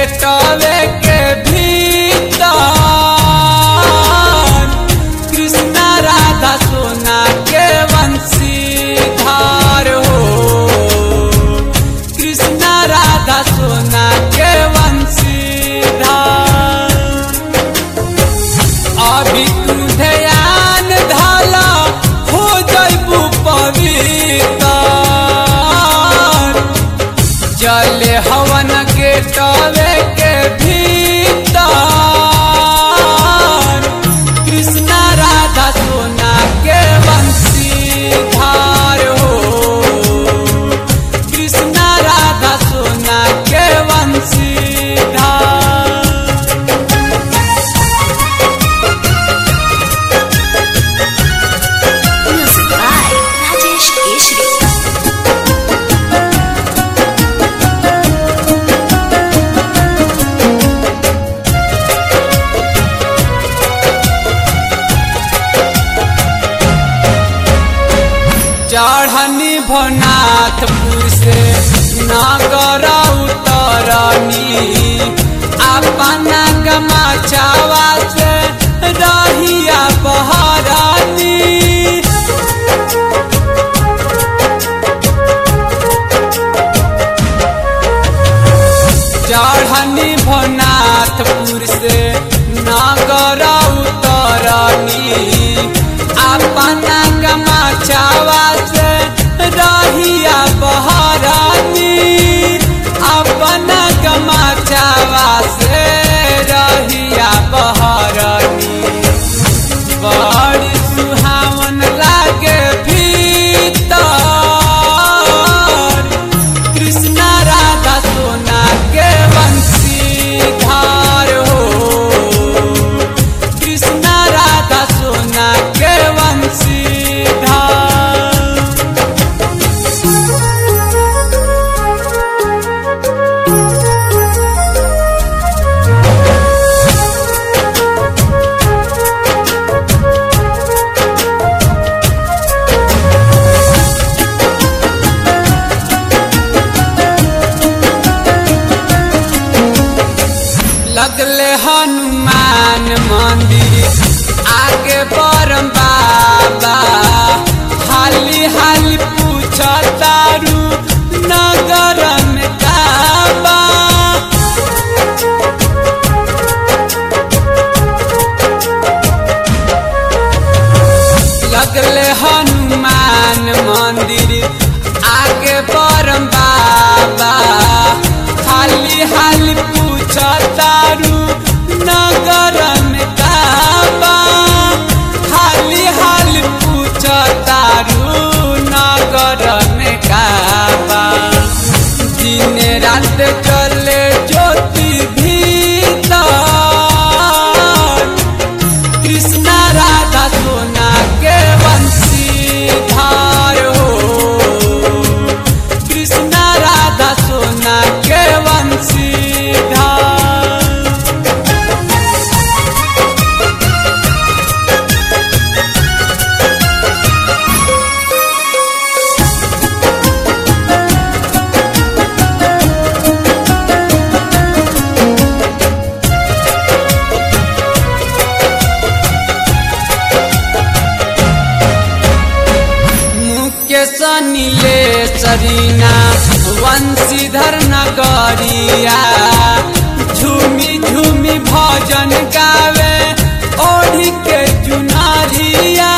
Gateway के भीतर कृष्णा राधा सोना के वंशीधार हो कृष्णा राधा सोना के वंशीधार अभी तू ध्यान धाला हो जैबू पवित्र जले हवन के टवे के भीतर कृष्णा राधा सोना के वंशीधार हो कृष्णा राधा सोना के वंशीधार Music by Rajesh Keshri. चढ़नी भनाथपुर से नगर उतरनी अपना गमाचावा से रहिया बहरानी चढ़नी भनाथपुर से नगर उतरनी अपना गमाचावा से रहिया बहरानी अपना गमाचावा से रहिया बहरानी बड़ी सुहावन लागे भीतर कृष्णा राधा सोना के वंशीधार हो कृष्णा राधा सोना के वंशीधार लगले हनुमान मंदिर आगे परम बाबा हाली हाली पूछ तारू नगर में काबा लगले हनुमान मंदिर आगे परम बाबा हाली हाली पूछ तारू नगर में काबा हाली हाली पूछ तारू नगर में काबा दिन रात चले ज्योति भीतर कृष्णा राधा सोना के वंशीधार हो कृष्णा राधा सोना के वंशीधार मुकेश नीले सरीना वंशीधर नगरिया झूमी झूमी भजन गावे ओढ़ी के चुनारिया